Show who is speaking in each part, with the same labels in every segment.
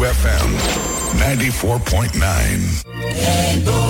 Speaker 1: FM 94.9.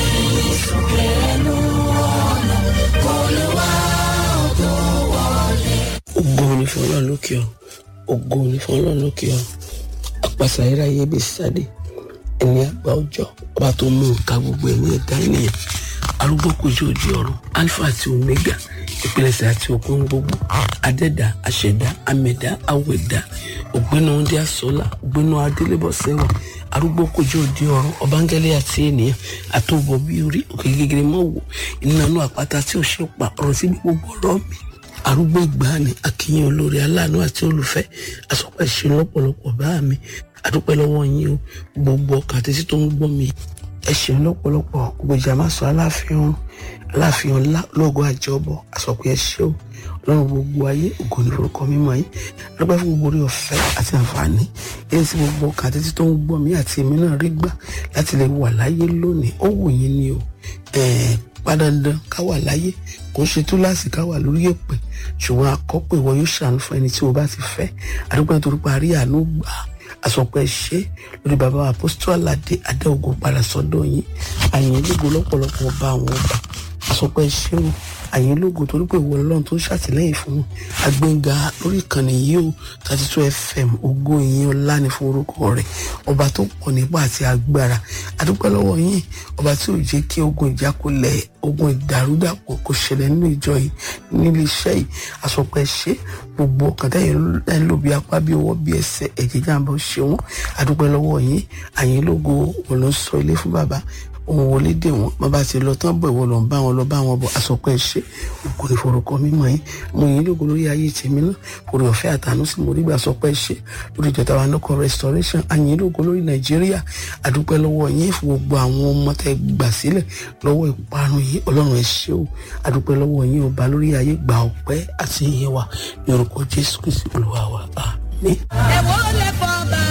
Speaker 2: ògo ni fún ọlọ́run lókè ọ ògo ni fún ọlọ́run lókè ọ àpàṣà iráyé bí sáde ẹni àgbà ọjọ́ ọba tó mú nǹka gbogbo ẹ̀mí ẹ̀dá ènìyàn arúgbó kojú òdi ọ̀run alpha àti omega ìpilẹ̀ṣẹ̀ àti òkun gbogbo adẹ́dà àṣẹ̀dá amẹ̀dá awẹ̀dá ògbénu ọdẹ àsọlá ògbénu adélébọ̀sẹ̀wà arúgbó kojú òdi ọ̀run ọbángẹ́lẹ́ àti ènìyàn àtòbọ̀ bí orí òkè gègèrè mọ́ wò ìnànú àpáta tí ò ṣe pa ọ̀rọ̀ sí gbogbo ọ̀rọ̀ mi arúgbó ìgbàanì akínyìn olórí aláàánú àti olùfẹ́ àsọpẹ́ ṣe lọ́pọ̀lọpọ̀ bá mi àdúpẹ́ lọ́wọ́ yín o gbogbo ọkàn àti tó ń gbọ́ mi ẹ ṣeun lọ́pọ̀lọpọ̀ gbòjà má sọ aláàfin ọ̀run aláàfin ọlá lóògùn àjọbọ àsọpẹ́ ẹ ṣe o ọlọ́run gbogbo ayé ògo ní forúkọ mímọ́ yín adúpẹ́ fún gbogbo orí ọ̀fẹ́ àti àǹfààní èyí tí gbogbo ọkàn àti tó ń gbọ́ mi àti èmi náà rí gbà láti lè wà láyé lónìí ó wù yín ni o ẹ̀ẹ́ padàndàn ká wà láyé kò ń ṣe túláàsì ká wà lórí èpè ṣùgbọ́n akọ́pẹ́ ìwọ yóò ṣàánú fún ẹni tí o bá ti fẹ́ àdúgbò nítorí parí àánú gbà àsọpẹ́ ṣe lórí bàbá apostol aládé adéogun padà sọ́dọ̀ yín àyìn ológo lọ́pọ̀lọpọ̀ ọba àwọn ọba àsọpẹ́ ṣe o àyìn ológo torí pé ìwọ ọlọ́run tó ń ṣàtìlẹ́yìn fún wọn agbẹ́ngà lórí ìkànnì yìí o thirty two fm ògo ìyìn ọlá ní fún orúkọ rẹ̀ ọba tó pọ̀ nípa àti agbára àdúpẹ́ lọ́wọ́ yín ọba tí ò jẹ́ kí ogun ìjákulẹ̀ ogun ìdàrúdàpọ̀ kò ṣẹlẹ̀ nínú ìjọ yìí nílé iṣẹ́ yìí àsọpẹ́ ṣe gbogbo ọkàn tẹ́yìn ẹ̀ ń lò bí apá bí ọwọ́ bí ẹsẹ̀ ẹ̀jẹ̀ jàǹbá ṣe wọ́n àdúpẹ́ lọ́wọ́ yín àyìn ológo wọn ló ń sọ ilé fún bàbá òun wọlé dè wọn bàbá ti lọ tán bọ̀ ìwọ lọ ń bá wọn lọ bá wọn bọ̀ àsọpẹ́ ṣe òkú ní forúkọ mímọ́ yín mo yín lógo lórí ayé tèmi náà orí ọ̀fẹ́ àtànú sí mo rí gbà sọpẹ́ ṣe lórí ìjọba wa nọkọ restoration àyìn lógo lórí nàìjíríà àdúpẹ́ lọ́wọ́ yín fún gbogbo àwọn ọmọ tẹ́ gbà sílẹ̀ lọ́wọ́ ìparun yìí ọlọ́run ẹ ṣé o àdúpẹ́ lọ́wọ́ yín ọba lórí ayé gba ọpẹ́ àti ìyẹn wa ní orúkọ jésù kristi olúwa wa àmín.
Speaker 3: ẹ̀wọ́ lè fọ́ bá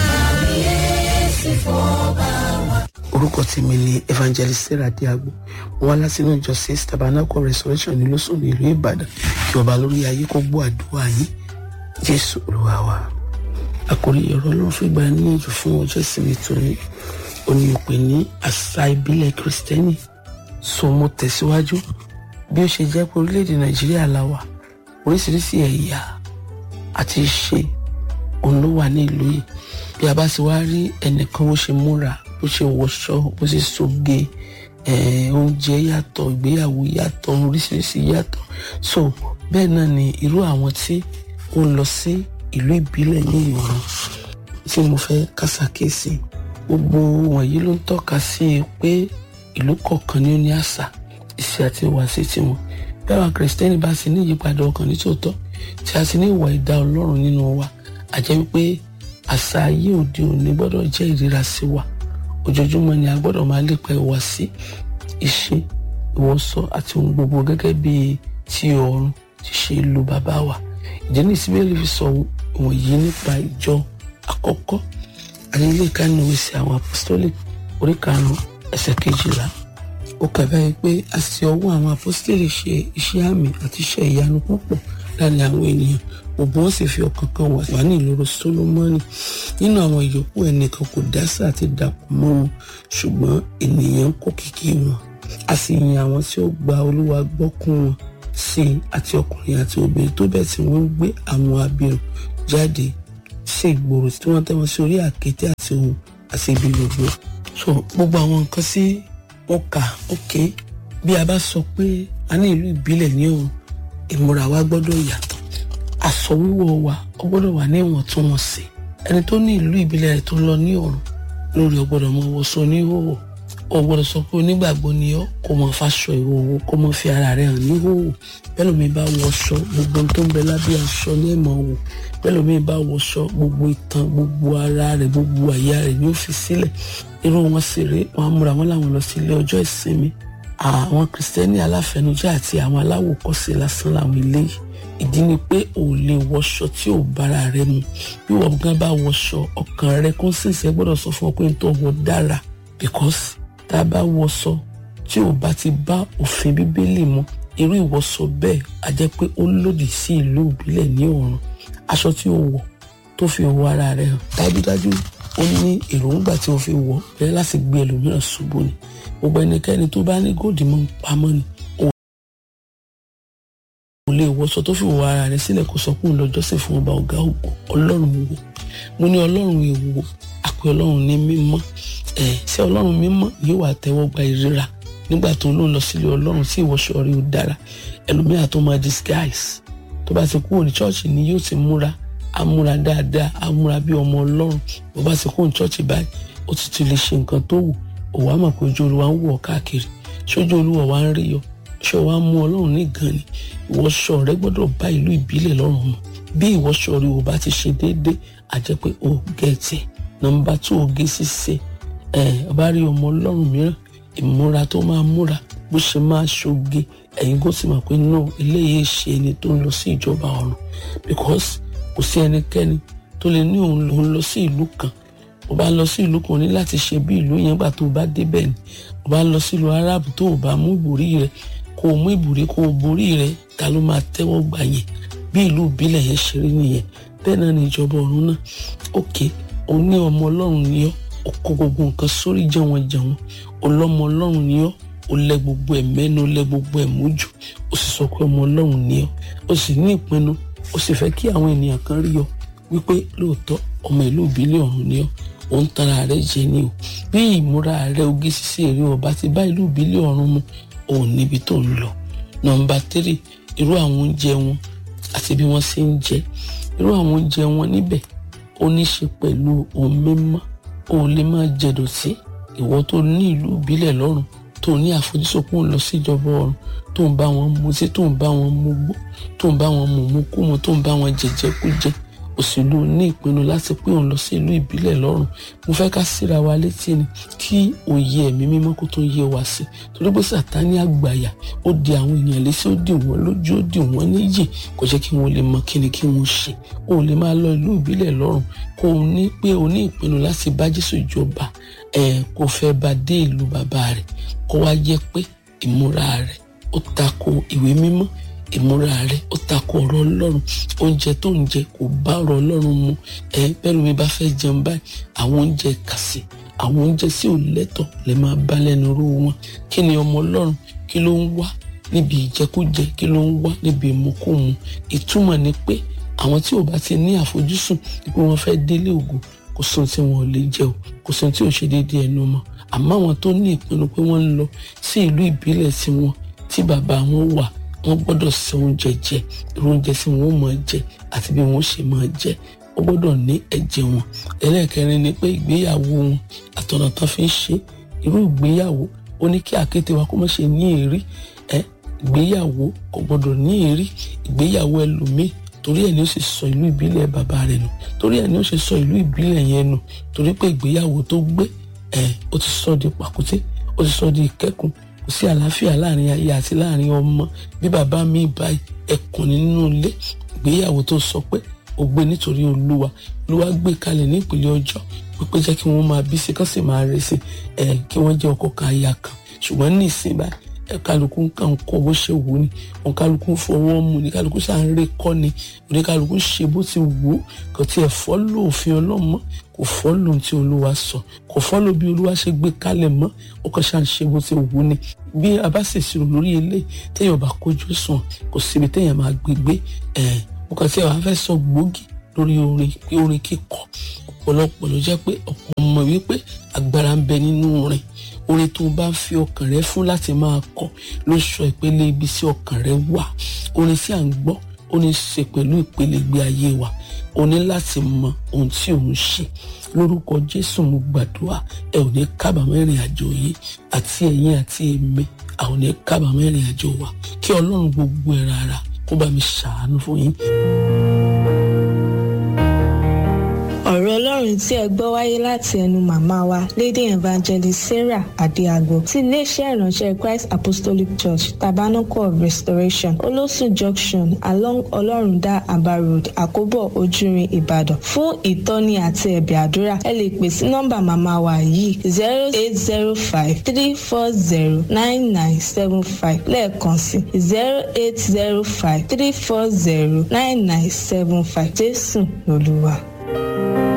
Speaker 3: yéésì fọ́ bá wa.
Speaker 2: orúkọ tèmi ni evangelist sarah diagbo wọn wá láti inú ìjọ six tabernacle restoration ní lóṣù ní ìlú ìbàdàn kí ọba lórí ayé kó gbọ́ àdúrà yín jésù olúwa wa àkórí ọ̀rọ̀ ọlọ́run fún ìgbà níyànjú fún ọjọ́ ìsinmi tòní òní òpè ní àṣà ìbílẹ̀ kristẹni so mo tẹ̀síwájú bí ó ṣe jẹ́ pé orílẹ̀-èdè nàìjíríà la wà oríṣiríṣi ẹ̀yà àti ìṣe òun ló wà ní ìlú yìí bí a bá ti wá rí ẹnìkan bó ṣe múra bó ṣe wọṣọ bó ṣe soge eh, oúnjẹ yàtọ̀ ìgbéyàwó yàtọ̀ oríṣiríṣi yàtọ̀ so bẹ́ẹ̀ náà ni irú àwọn tí ó ń lọ sí ìlú ìbílẹ̀ ní ìwọ̀n tí mo fẹ́ kásàkéèsì gbogbo wọ̀nyí ló ń tọ́ka sí i pé ìlú kọ̀ọ̀kan ni ó ní àṣà ìṣe àti ìwàsí tiwọn bí àwọn kìrìsìtẹ́nì bá sì ní ìyípadà ọkàn nítòótọ́ tí a sì ní ìwà ìdá ọlọ́run nínú wa àjẹ́ wípé àṣà ayé òde òní gbọ́dọ̀ jẹ́ ìríra sí wa ojoojúmọ́ ni a gbọ́dọ̀ máa lépa ìwà sí ìṣe ìwọṣọ àti ohun gbogbo gẹ́gẹ́ bí ti ọ̀run ti ṣe ìlú bàbá wa ìdí ní ìsíbẹ̀lì fi sọ wọ̀nyí nípa ìjọ àkọ́kọ́ àti ilé ìkànnì òwe sí àwọn apostolic orí karùn-ún ẹsẹ̀ kejìlá ó kà báyìí pé a sì ọwọ́ àwọn apostolic ṣe iṣẹ́ àmì àti iṣẹ́ ìyanu púpọ̀ láàrin àwọn ènìyàn gbogbo wọn sì fi ọkàn kan wà ní ìloro solomoni nínú àwọn ìyókù ẹnìkan kò dásà àti dàpọ̀ mọ́ wọn ṣùgbọ́n ènìyàn ń kó kìkì wọn a sì yin àwọn tí ó gba olúwa gbọ́ kún wọn sí i àti ọkùnrin àti obìnrin tó bẹ́ẹ̀ tí wọ́n ń gbé àwọn abirùn jáde sí ìgboro tí wọ́n tẹ́ wọn sí orí àkété àti ohun àti ibi gbogbo so gbogbo àwọn nǹkan sí wọn kà ókè bí a bá sọ pé a ní ìlú ìbílẹ̀ ní òun ìmúra wa gbọ́dọ̀ yàtọ̀ aṣọ wíwọ̀ wa ó gbọ́dọ̀ wà ní ìwọ̀ntúnwọ̀nsì ẹni tó ní ìlú ìbílẹ̀ rẹ̀ tó ń lọ ní ọ̀run lórí ó gbọ́dọ̀ mọ wọṣọ oníhòòhò ó gbọ́dọ̀ sọ pé onígbàgbọ́ ni ọ́ kó mọ fàṣọ ìhòòhò kó mọ fi ara rẹ̀ hàn níhòòhò bẹ́ẹ̀ lómi bá wọṣọ gbogbo ohun tó ń bẹ lábẹ́ aṣọ ní ẹ̀mọ́ wò bẹ́ẹ̀ lómi bá wọṣọ gbogbo ìtàn gbogbo ara rẹ̀ gbogbo àyà rẹ̀ ni ó fi sílẹ̀ irú wọn sì rèé wọn á múra wọn láwọn lọ sí ilé ọjọ́ ìsinmi àwọn kìrìsìtẹ́nì aláfẹnujẹ́ àti àwọn aláwòkọ́ṣe lásán làwọn eléyìí ìdí ni pé ò lè wọṣọ tí ò bára rẹ mu bí wọn gan bá wọṣọ ọkàn rẹ kọ́nsẹ̀nsì ẹ gbọ́dọ̀ sọ fún ọ pé n tó wọ dára because tá a bá wọṣọ tí ò bá ti bá òfin bíbélì mu irú ìwọṣọ bẹ́ẹ̀ á jẹ́ pé ó lòdì sí ìlú ìbílẹ̀ ní ọ̀run aṣọ tí ó wọ̀ tó fi òwò ara rẹ̀ hàn dájúdájú ó ní èròǹgbà tí wọ́n fi wọ̀ bẹ́ẹ̀ láti gbé ẹlòmíràn ṣubú ni gbogbo ẹnikẹ́ni tó bá ní góòdì mọ́ ń pamọ́ ni òun kò lè wọṣọ tó fi wọ ara rẹ̀ sílẹ̀ kó sọ pé òun lọ jọ́sìn fún ọba ọ̀gá ògo ọlọ́run wo mo ní ọlọ́run èwo àpè ọlọ́run ní mímọ́ ẹ̀ ṣé ọlọ́run mímọ́ yóò wà tẹ́wọ́ gba ìríra nígbà tó lóun lọ sílé ọlọ́run tí ìwọṣọ rí ó dára ẹlòmíràn tó máa disguise tó bá ti kúrò ní ṣọ́ọ̀ṣì ni yóò ti múra á múra dáadáa á múra bí ọmọ ọlọ́run bó bá ti kúrò ní ṣọ́ọ̀ṣì báyìí ó ti ti lè ṣe nǹkan tó wù ó wàá mọ̀ pé ojú olúwa ń wọ̀ káàkiri ṣojú olúwa wa ń rí yọ ṣé wàá mú ọlọ́run ní gan ni ìwọṣọ rẹ gbọ́dọ̀ bá ìlú ìbílẹ̀ lọ́rùn mu bí ìwọṣọ rẹ ò bá ti ṣe déédéé àjẹ́ pé ó gẹ̀ẹ́tì nọ́mbà tó o gé ṣíṣe ẹ̀ ọba rí ọmọ ọlọ́run mìíràn ìmúra tó máa múra bó ṣe máa ṣoge ẹ̀yin kò sì mọ̀ pé náà eléyìí ṣe ẹni tó ń lọ sí ìjọba ọ̀run because kò sí ẹnikẹ́ni tó lè ní òun lòun lọ sí ìlú kan ó bá lọ sí ìlú kan ní láti ṣe bí ìlú yẹn gbà tó o bá débẹ̀ ni ó bá lọ sílùú aráàbù tó o bá mú ìbòrí rẹ kó o mú ìbòrí kó o borí rẹ ta ló máa tẹ́wọ́ gbà yẹn bí ìlú ìbílẹ̀ yẹn ṣe rí nìyẹn bẹ́ẹ̀ náà ni ìjọba ọ̀run náà òkè o ní ọmọ ọlọ́run ni ọ́ o kó gbogbo nǹkan sórí jẹun jẹun ọlọ́mọ ọlọ́run ni ọ́ o lẹ gbogbo ẹ̀ mẹ́nu o lẹ gbogbo ẹ̀ mójú o sì sọ pé ọmọ ọlọ́run ni ọ́ o sì ní ìpinnu o sì fẹ́ kí àwọn ènìyàn kan rí ọ wípé lóòótọ́ ọmọ ìlú ìbílẹ̀ ọ̀run ni ọ́ òun tara rẹ jẹ ni o bí ìmúra rẹ oge ṣíṣe èrè ọba ti bá ìlú ìbílẹ̀ ọ̀run mu òun níbi tó ń lọ nọ́mbà tírì irú àwọn oúnjẹ wọn àti bí wọ́n ṣe ń jẹ irú àwọn oúnjẹ wọn níbẹ̀ ó ní ṣe pẹ̀lú ohun mímọ́ o lè máa jẹ dọ̀tí ìwọ tó ní ìlú ìbílẹ̀ lọ́rùn tó ní àfojúsùn pé òun lọ síjọba ọ̀run tó ń bá wọn mutí tó ń bá wọn mugbó tó ń bá wọn mùmúkúmu tó ń bá wọn jẹjẹkújẹ òṣèlú ní ìpinnu láti pé òun lọ sí ìlú ìbílẹ̀ lọ́rùn mo fẹ́ ká síra wa létí ni kí òye ẹ̀mí mímọ́ kó tó yé wa sí torí pé sàtánì àgbàyà ó di àwọn èèyàn létí ó dì wọ́n lójú ó dì wọ́n níyì kò jẹ́ kí wọ́n lè mọ kí ni kí wọ́n ṣe o ò lè máa lọ ìlú ìbílẹ̀ lọ́rùn kó o ní pé o ní ìpinnu láti bá Jésù jọba ẹ̀ kó fẹ́ bá dé ìlú bàbá rẹ̀ kó wá jẹ́ pé ìmúra rẹ̀ ó tako ìwé mímọ́ ìmúra rẹ ó takò ọ̀rọ̀ Ọlọ́run oúnjẹ tó ń jẹ kò bá ọ̀rọ̀ Ọlọ́run mu ẹ bẹ́ẹ̀ mi bá fẹ́ jẹun báyìí àwọn oúnjẹ kàsì àwọn oúnjẹ sí ò lẹ́tọ̀ lè máa bá lẹ́nu rú wọn kí ni ọmọ Ọlọ́run kí ló ń wá níbi ìjẹkújẹ kí ló ń wá níbi ìmukúmu ìtumọ̀ ni pé àwọn tí ò bá ti ní àfojúsùn pé wọ́n fẹ́ délé ògo kò sóhun tí wọn ò lè jẹ o kò sóhun tí ò ṣe déédéé ẹnu mọ́ àmọ́ àwọn tó ní ìpinnu pé wọ́n ń lọ sí ìlú ìbílẹ̀ tiwọn tí bàbá wọn wà wọ́n gbọ́dọ̀ ṣe oúnjẹ jẹ irú oúnjẹ tí wọ́n máa jẹ àti bí wọ́n ṣe máa jẹ wọ́n gbọ́dọ̀ ní ẹ̀jẹ̀ wọn ẹlẹ́ẹ̀kẹrin ni pé ìgbéyàwó wọn àtọ̀nà tán fi ń ṣe irú ìgbéyàwó ó ní kí àkété wa kó má ṣe ní èrí ẹ ìgbéyàwó kò gbọ́dọ̀ ní èrí ìgbéyàwó ẹlòmíì torí ẹ̀ ni ó sì sọ ìlú ìbílẹ̀ bàbá rẹ̀ nù torí ẹ̀ ni ó sì sọ ìlú ìbílẹ̀ yẹn nù torí pé ìgbéyàwó tó gbé ẹ ó ti sọ di pàkúté ó ti sọ di ìkẹ́kùn kò sí àlàáfíà láàrin aya àti láàrin ọmọ bí bàbá mi báyìí ẹkùn nínú ilé ìgbéyàwó tó sọ pé ó gbé nítorí olúwa olúwa gbé kalẹ̀ ní ìpìlẹ̀ ọjọ́ pípé jẹ́ kí wọ́n máa bí sí kán sì máa rẹ̀ sí ẹ̀ kí wọ́n jẹ́ ọkọ kan aya kan ṣùgbọ́n ní ìsìn báyìí ẹ kálukú kàn kọ bó ṣe wù ní wọn kálukú fọwọ́ mu ní kálukú sáà ń ré kọ́ ni oníkálukú ṣe bó ti wù ú kò tiẹ̀ fọ́lò òfin ọlọ́mọ kò fọ́lò tí olúwa sọ kò fọ́lò bí olúwa ṣe gbé kalẹ̀ mọ́ ó kàn ṣáà ń ṣe bó ti wù ú ni bí a bá sì ṣírò lórí eléyìí téèyàn bá kójú sùn kò síbi téèyàn máa gbégbé ẹ̀ mo kàn tí àwọn afẹ́ sọ gbòógì lórí orin pé orin kíkọ ọ̀pọ̀lọpọ̀ ló jẹ́ pé ọ̀pọ̀ mọ̀ wípé agbára ń bẹ nínú orin orin tó bá ń fi ọkàn rẹ fún láti máa kọ ló sọ ìpele ibi tí ọkàn rẹ wà orin tí à ń gbọ́ ó ní ṣe pẹ̀lú ìpele ìgbé ayé wa o ní láti mọ ohun tí òun ṣe lórúkọ Jésù mo gbàdúrà ẹ ò ní kábàámọ̀ ìrìn àjò yìí àti ẹ̀yin àti èmi a ò ní kábàámọ̀ ìrìn àjò wa kí Ọlọ́run gbogbo ẹ̀ rárá kó bá mi ṣàánú fún yín.
Speaker 1: ọ̀rọ̀ ọlọ́run tí ẹ gbọ́ wáyé láti ẹnu màmá wa lady evangelist sarah adéagbo ti iléeṣẹ́ ìránṣẹ́ christ apostolic church tabernacle of restoration olósùn junction along ọlọ́rundá aba road àkóbọ̀ ojúrin ìbàdàn fún ìtọ́ni àti ẹ̀bẹ̀ àdúrà ẹ lè pè sí nọ́mbà màmá wa yìí zero eight zero five three four zero nine nine seven five lẹ́ẹ̀kan sí zero eight zero five three four zero nine nine seven five jésù lolúwa.